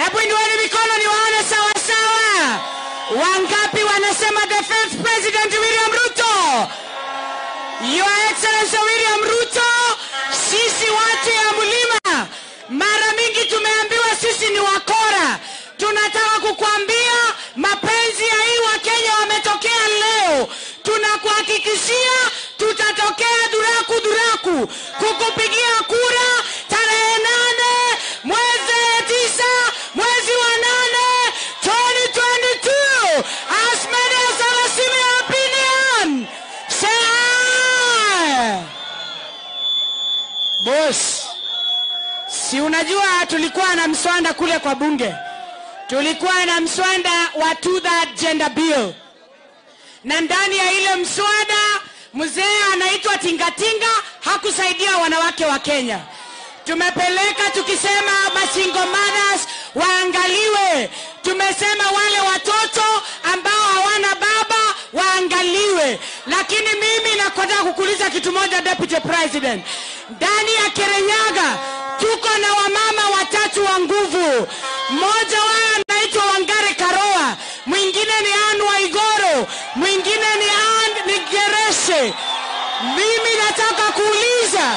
Hebu inueni mikono niwaone sawa sawa. Wangapi wanasema the first president William Ruto? Your Excellency William Ruto, sisi watu ya mlima mara mingi tumeambiwa sisi ni wakora. Tunataka kukuambia mapenzi ya hii Wakenya wametokea leo. Tunakuhakikishia tutatokea duraku duraku kukupigia kura tarehe nane mwezi tisa mwezi wa nane 2022 as many as have a similar opinion say aye. Boss, si unajua tulikuwa na mswanda kule kwa bunge, tulikuwa na mswanda wa two that gender bill, na ndani ya ile mswada mzee anaitwa Tingatinga hakusaidia wanawake wa Kenya. Tumepeleka tukisema masingle mothers waangaliwe, tumesema wale watoto ambao hawana baba waangaliwe. Lakini mimi nakotaka kukuuliza kitu moja, Deputy President, ndani ya Kirinyaga tuko na wamama watatu wa nguvu. Mmoja wao anaitwa Wangare Karoa, mwingine ni Anne Waigoro, mwingine ni Anne ni Gereshe. Mimi nataka kuuliza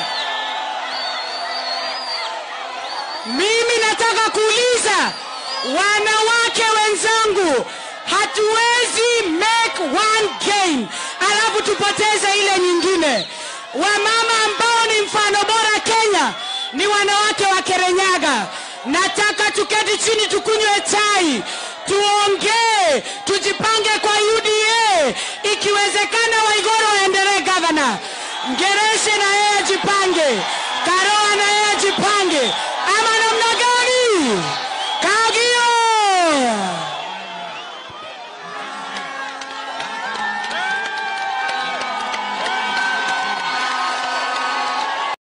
mimi nataka kuuliza wanawake wenzangu, hatuwezi make one game alafu tupoteze ile nyingine. Wamama ambao ni mfano bora Kenya ni wanawake wa Kirinyaga. Nataka tuketi chini, tukunywe chai, tuongee, tujipange kwa UDA. Ikiwezekana, Waigoro aendelee gavana, Ngereshe na yeye ajipange.